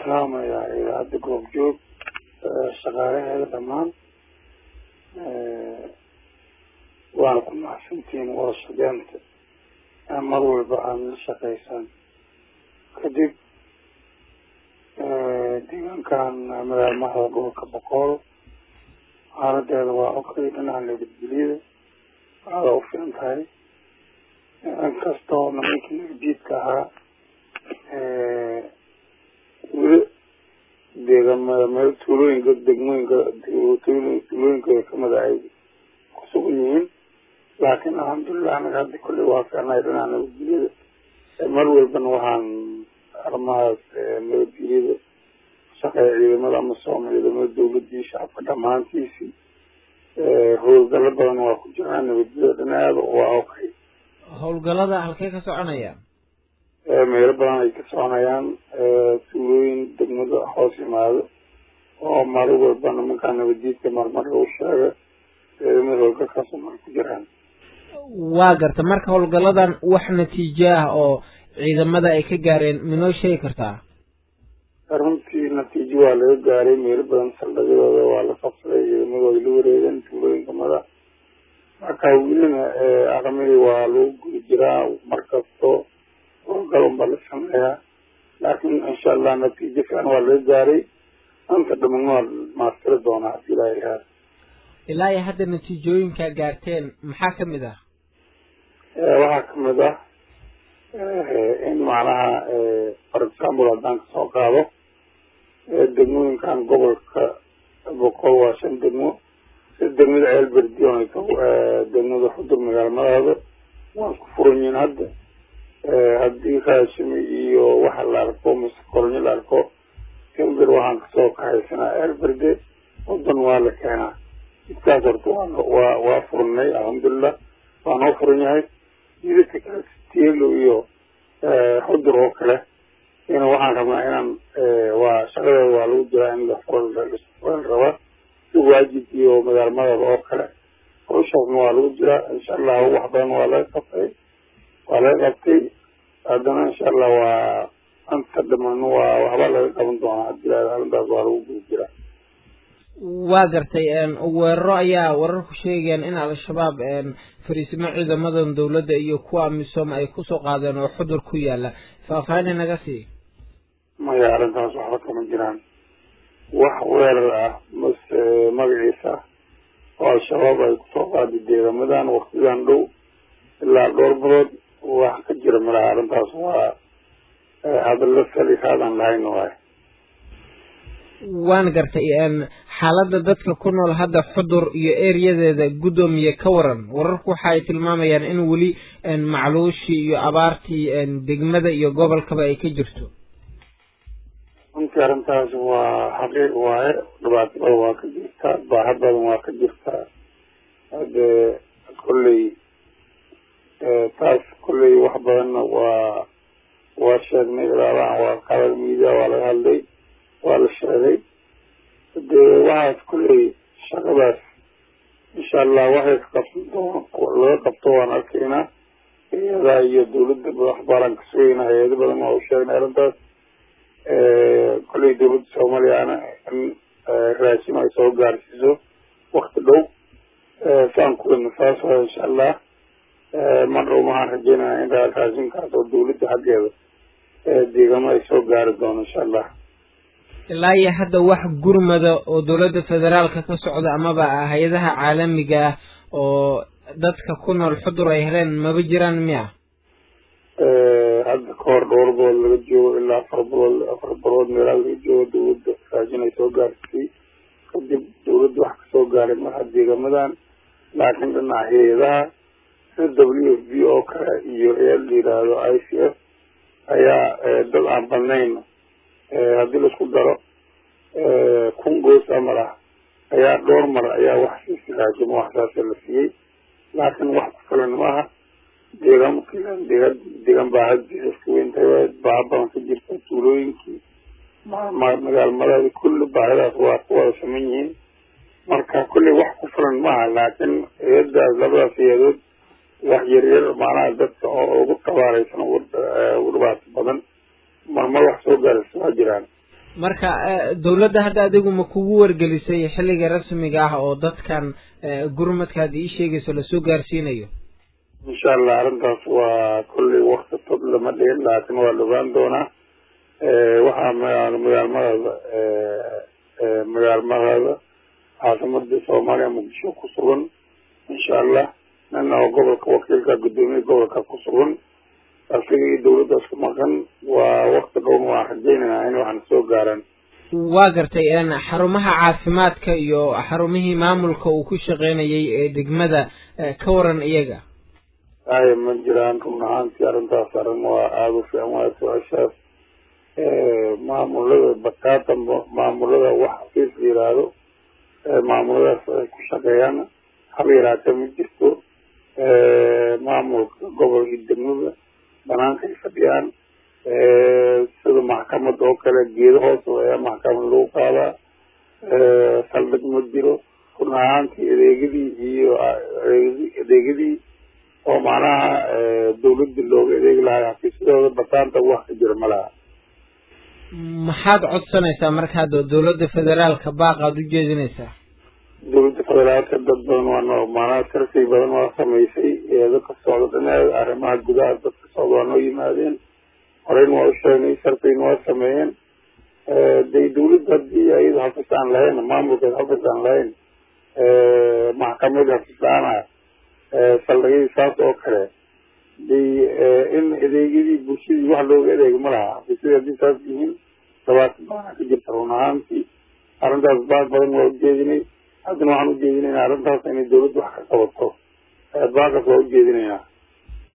salaamayaa idaacadda goobjoog shaqaalaheeda dhammaan waana ku mahadsantihiin wada shaqeynta mar walba aada la shaqeysaan kadib deegaankan madaamaha gobolka boqool xaaladeeda waa okay dhinaca nabadgelyada aada u filan tahay inkastoo nimankii nabadiidka ahaa weli deegaan meel tuulooyinka degmooyinka tuulooyinka kamida ay ku sugan yihiin laakiin alxamdulilah anaga hadda kolley waa fiicnahay dhinaca nabadgelyada mar walbana waxaan arrimahaas nabadgelyada shaqeeya ciidamada amasom ciidamada dawladii shacabka dhamaantiisii howlgalo badan waa ku jiraan nabadgelyada dhinaceeda waa okay howlgalada halkee ka soconaya meelo badan ay ka soconayaan tuulooyin degmada hoos yimaado oo maalin walba nimankaa nabadiidka marmar lagu sheega ciidamada howlgalkaas mar ku jiraan waa garta marka howlgaladan wax natiijo ah oo ciidamada ay ka gaareen minoo sheegi kartaa runtii natiijo waa laga gaaray meelo badan saldhigyadooda waa la qabsaday ciidamadu ay la wareegeen tuulooyinka mada marka welina arrimihii waa lagu gudi jiraa markasto howlgal unbaa la sameeyaa laakiin insha allah natiijo fiican waa laga gaaray anta dhaman waa maastiri doonaa hadii ilaa ilaha ilaa iyo hadda natiijooyinka gaarteen maxaa kamid ah waxaa kamid ah in macnaha for example haddaan kasoo qaado degmooyinkan gobolka boqol waa shan degmo sida degmada ceelberdion degmada xudur magaalmadaada waa isku furan yihiin hadda haddii raashimi iyo waxa la arko mise koronyo la arko elber waxaan kasoo kahaysanaa ceelberde wadan waa la keenaa jidkaas horta waa waa furnay alxamdulilah waa noo furan yahay jidadka kale tielo iyo xudur oo kale ina waxaan rabnaa inaan waa shaqadeeda waa lagu jiraa in la furan rabaa si waajib iyo magaalmadaba oo kale hawshaasna waa lagu jiraa insha allahu wax badan waa laga qabtay waa laga qabtay haddana insha allah waa anta dhamaan waa waxba laga qaban doonaa hadii arrintaas waa lagu guda jiraa waa gartay weeraro ayaa wararku sheegayaan in al-shabaab fariisimo ciidamadan dawladda iyo kuwa amisom ay kusoo qaadeen oo xudur ku yaala faahfaahin naga sii maya arrintaas waxba kama jiraan wax weerar ah mase magaciisa oo al-shabaab ay kusoo qaaday deegamadan waktidan dhow ilaa dhowr bilood wax ka jira malaha arrintaas waa hadalla salihaadan lahayn waay waan gartay xaaladda dadka ku nool hadda xudur iyo ereyadeeda guddoomiye ka waran wararku waxa ay tilmaamayaan in weli macluushii iyo abaartii degmada iyo gobolkaba ay ka jirto runtii arrintaas waa xaqiiq waaye dhibaato badan waa ka jirtaa baaha badan waa ka jirtaa hade kolley taas kolley wax badanna waa waa sheegnay ilaabahan waa qaadal miidiya waa laga hadlay waa la sheegay dee waxaas kolley shaqadaas insha allah waxay ka qabsan doon laga qabto waan arkaynaa hay-adaha iyo dawladda wax baalaan ka sugayna hay-ado badan waa u sheegnay arrintaas kolley dawladda soomaaliyana in raashin ay soo gaarsiiso wakti dhow saan kuweyna saas waa insha allah mar dhow waxaan rajeynaya in raashinkaas oo dawladda xaggeeda deegamo ay soo gaari doono insha allah ilaa iyo hadda wax gurmada oo dawladda federaalka ka socda amaba hay-adaha caalamiga ah oo dadka ku nool xudur ay heleen maba jiraan miya hadda kahor dhowr bilood laga joogo ilaa afar bilood afar bilood meelaa laga joogo dawladda raashin ay soo gaarsiisay kadib dawladda wax kasoo gaaray marha deegamadan laakiin dhinaca hay-adaha sida w f b oo kale iyo hay-ad la yidhaahdo i c f ayaa dad aan badnayn haddii laisku daro kun goos amal ah ayaa dhowr mar ayaa wax siisi raajimo waxsaasa la siiyey laakiin wax ku filan maaha deegaan deegaan deegaan baahadiisa iska weyntahay waa baaha badan ka jirta tuulooyinkii magaalmadaadi kulli baahidaas waa ku wada saman yihiin marka kulli wax ku filan maaha laakiin hay-adaas labadaas hay-adood wax yaryar macnaha dadka oo ugu tabaaraysan ugu dhibaato badan marmar wax soo gaaraysa waa jiraan marka dawladda hadda adigu ma kugu wargelisay xilliga rasmiga ah oo dadkan gurmadka hadda ii sheegayso lasoo gaarsiinayo insha allah arrintaas waa kolley wakti tod lama dhihin laakiin waa la ogaan doonaa waxaa magaalmadaada magaalmadaada caasimada soomaaliya muqdisho ku sugan insha allah nina oo gobolka wakiilka guddoomiye gobolka ku sugan asiga iyo dawladdaas ku maqan waa wakti dhowna waan rajaynaynaa in waxna soo gaaraan waa gartay xarumaha caafimaadka iyo xarumihii maamulka uu ku shaqeynayay ee degmada ka waran iyaga aya ma jiraan run ahaantii arrintaas arrin waa aada u fiican waa su-aashaas maamulada bakaata maamulada wax xafiis la yiraahdo maamuladaas ay ku shaqeeyaan haba yaraatee ma jirto maamulka gobol iyo degmada banaanka ay fadhiyaan sida maxkamad oo kale geedo hoos ayaa maxkamad lagu qaadaa saldhig ma jiro run ahaantii adeegyadii iyo adeegyadii oo macnaha dawladda looga adeegi lahaa xafiisyadooda bataanta wax ka jira ma laha maxaad codsanaysaa marka hadda dawladda federaalka baaqaad u jeedinaysaa dawladda federaalka dad badan waa maanaha sarsi badan waa samaysay dadka socda dhinaceeda arrimaha gudaha dadka socda waa noo yimaadeen horeyn waa u sheegnay sarfayna waa sameeyeen de dawladda haddii ayada xafiis aan lahayn maamulkeed xafiis aan lahayn maxkamad xafiis la-aana saldhigyadii saas oo kale de in adeegyadii bulshadii wax looga adeego ma laha xafiisyadii haddii saas yihiin dhabaata baana ka jirta run ahaantii arrintaas baaq badan waa ujeedinay haddana waxaan ujeedinayna arrintaas inay dawladda wax ka qabato baaqas waa ujeedinaynaa